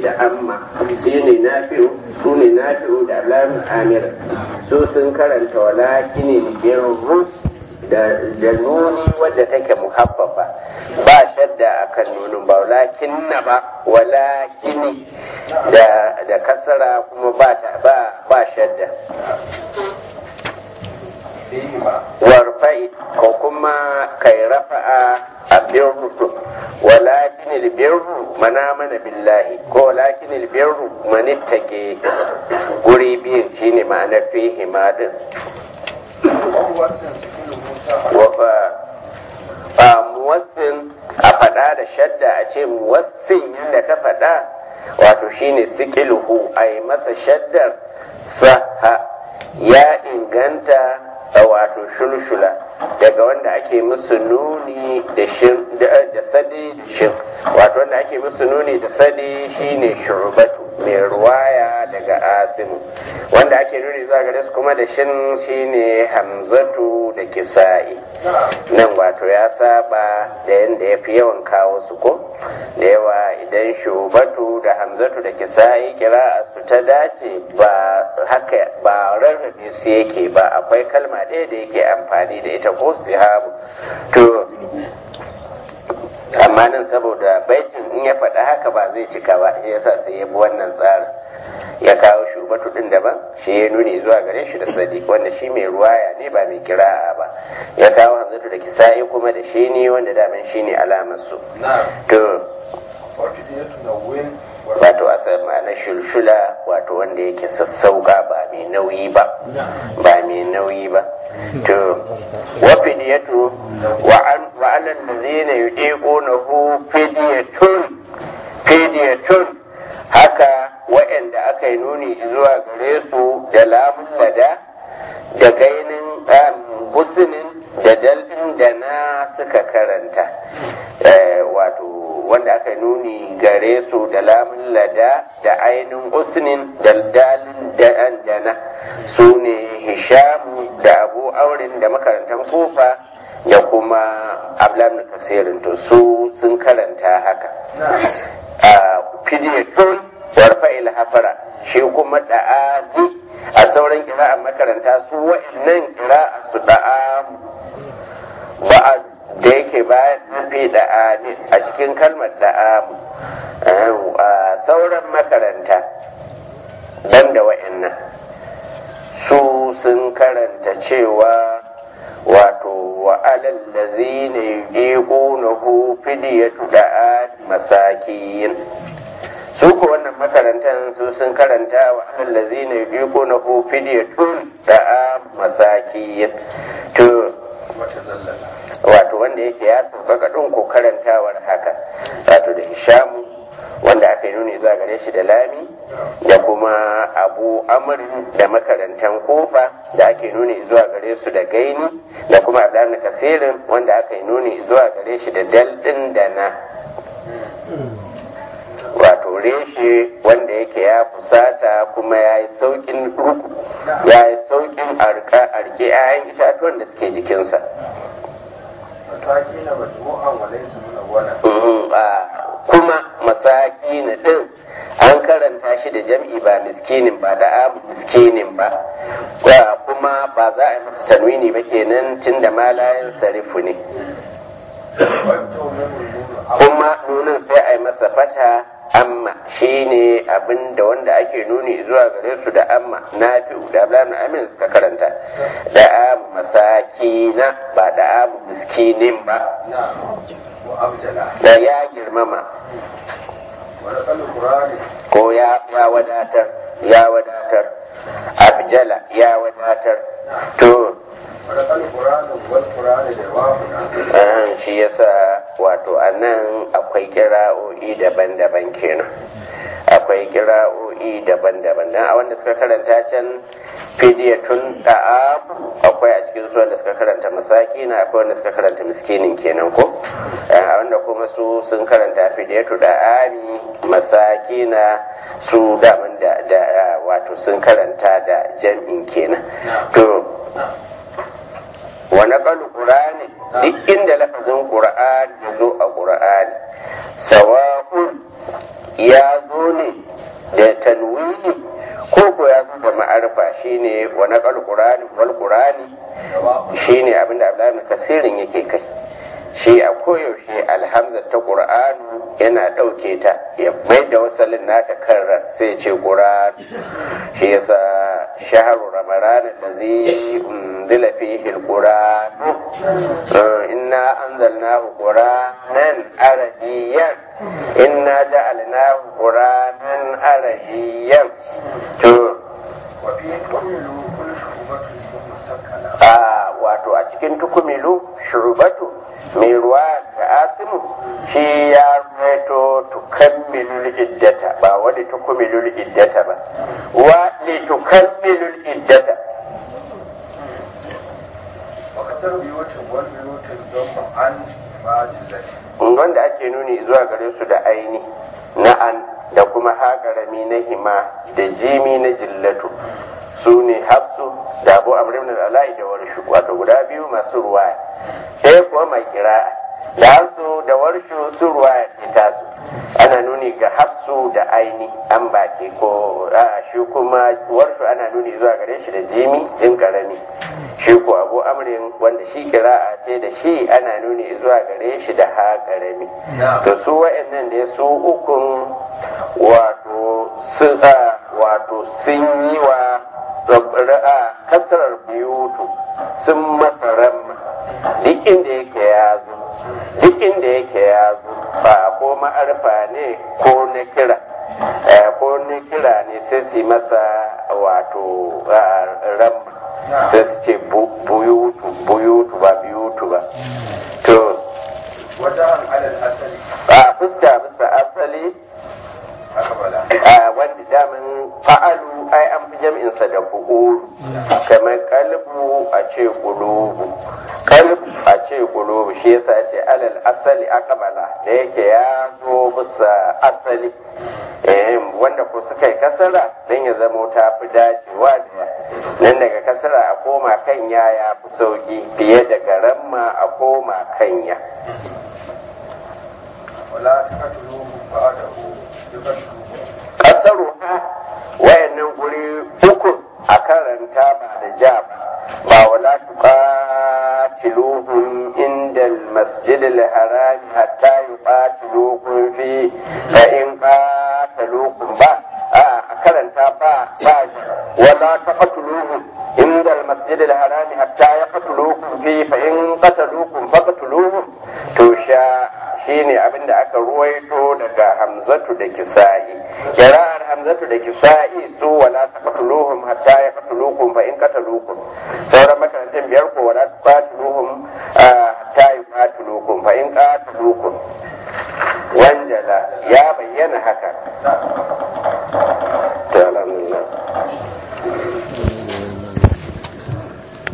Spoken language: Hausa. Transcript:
da amma shi ne nafi'u su ne nafi'u da alamun amir su sun karanta walakin birru da nuni wadda take muhabbafa ba shadda akan nunin ba walakin na ba walakini da da kasara kuma ba ta ba ba shadda warfai ko kuma kai rafa'a a birru walakin albirru mana mana billahi ko walakin albirru manittake guri biyun shine ma'anar fihi madin wafa a muwassin a faɗa da shadda a ce muwassin yadda ka faɗa wato shine sikiluhu a yi masa shaddar saha ya inganta wato shulshula daga wanda ake musu nuni da sadi shin wato wanda ake musu nuni da sadi shine shurubatu mai ruwaya daga asimu wanda ake nuni zuwa gare su kuma da shin shine hamzatu da kisa'i nan wato ya saba da yadda ya fi yawan kawo su ko da yawa idan shubatu da hamzatu da kisa'i kira su ta dace ba haka ba rarrabe su yake ba akwai kalma ɗaya da yake amfani da ita ko sihabu to amma nan saboda baitin in ya faɗa haka ba zai cika ba shi yasa sai ya bi wannan tsarin ya kawo shubatu din daban shi ya nuni zuwa gare shi da sadiq wanda shi mai ruwaya ne ba mai kira'a ba ya kawo hamzatu da kisa'i kuma da shi ne wanda daman shi ne alamar su to wato a na shulshula wato wanda yake sassauka ba mai nauyi ba ba mai nauyi ba to wa fidiyatu wa an wa alal ladzina yudiqunahu fidiyatun fidiyatun haka waɗanda aka yi nuni zuwa gare su da lamun lada da gainin businin da dalɗin da na suka karanta wato wanda aka nuni gare su da lamun lada da ainihin usnin da dalin da na su ne hishamu da abu aurin da makarantar kofa da kuma ablam kasirin to su sun karanta haka a fidiyatun warfa'il hafara shi kuma da'azi a sauran kira'an makaranta su wa'annan kira'a su da'amu ba'a da yake bayan nufi da'ani a cikin kalmar da'amu a sauran makaranta dan da wa'annan su sun karanta cewa wato wa alal ladzina yuqinuhu fidyatu da'a masakin su ko wannan makarantar su sun karanta wa alal ladzina yuqinuhu fidyatun da'a masakin to wato wanda yake ya sauƙaƙa ɗin ko karantawar haka wato da hishamu wanda aka yi nuni zuwa gare shi da lami da kuma abu amrin da makarantan kofa da ake nuni zuwa gare su da gaini da kuma abdan kasirin wanda aka yi nuni zuwa gare shi da daldin da na wato reshe wanda yake ya fusata kuma ya yi saukin ruku ya yi saukin arke 'ya'yan itatuwan da suke jikinsa kuma masaki na ɗin an karanta shi da jam'i ba miskinin ba da abu miskinin ba kuma ba za a yi masa tanwini ba kenan tun da malayan sarifu ne kuma nunin sai a yi masa fata amma shi ne abin da wanda ake nuni zuwa gare su da amma na fi da ablamin amin suka karanta da amu masakina ba da amu miskinin ba da ya girmama ko ya wadatar ya wadatar abjala ya wadatar to shi yasa wato a nan akwai kira'o'i daban-daban kenan akwai kira'o'i daban-daban dan a wanda suka karanta can fidiyatun ta'am akwai a cikin su wanda suka karanta masakina akwai wanda suka karanta miskinin kenan ko a wanda kuma su sun karanta fidiyatu da'ami masakina su daman da wato sun karanta da jam'in kenan to wa naqalu qur'ani duk inda lafazin qur'ani ya zo a qur'ani sawa'un ya zo ne da tanwini ko ko ya zo da ma'arfa shine wa naqal qur'ani wal qur'ani shine abinda Abdullahi ibn Kasirin yake kai shi a koyaushe alhamza ta qur'anu yana ɗauke ta ya mai da wasalin nata karra sai ce qur'an shi yasa shahru ramadan allazi unzila fihi alquran inna anzalnahu qur'anan arabiyyan inna ja'alnahu qur'anan arabiyyan to a wato a cikin tukumilu shurubatu mai ruwa da asimu shi ya reto tukammilul iddata ba wani tukumilul iddata ba wa li tukammilul iddata wanda ake nuni zuwa gare su da aini na'an da kuma haƙarami na hima da jimi na jillatu su ne hafsu da abu amrim da ala'i da warshu wato guda biyu masu ruwaya ɗaya kuwa mai kira da hafsu da warshu su ruwaya ce tasu ana nuni ga hafsu da aini an baki ko a shi kuma warshu ana nuni zuwa gare shi da jimi in karami shi ko abu amrin wanda shi kira'a ce da shi ana nuni zuwa gare shi da ha karami to su wa'annan da su ukun wato sun wato sun yi wa ra'a kasarar biyutu sun masa ramma duk inda yake ya zo duk inda yake ya zo ba ko ma'arfa ne ko na kira ko na kira ne sai su masa wato ramma sai su ce buyutu buyutu ba biyutu ba to wajen alal asali a fuska bisa asali wanda damin fa'alu ai an fi jam'insa da fu'ulu kamar kalbu a ce kulubu kalbu a ce kulubu shi yasa ce alal asali akabala da yake ya zo bisa asali wanda ko suka yi kasara don ya zamo ta fi dacewa da nan daga kasara a koma kanya ya fi sauki fiye da garamma a koma kanya wala ta katulu ba'adahu kasaru ha wayannan guri uku a karanta ba da ja ba wala tuqatiluhum inda al-masjid al-haram hatta yuqatilukum fi fa in qataluukum ba a karanta ba ba wala taqtuluhum inda al-masjid al-haram hatta yaqtulukum fi fa in qataluukum faqtuluhum to sha shine abin da aka ruwaito daga hamzatu da kisa'i kira'ar hamzatu da kisa'i su wala taqtuluhum hatta yaqtulukum fa in qatalukum sauran makarantar biyar ko wala taqtuluhum hatta yuqatilukum fa in qatalukum wanjala ya bayyana haka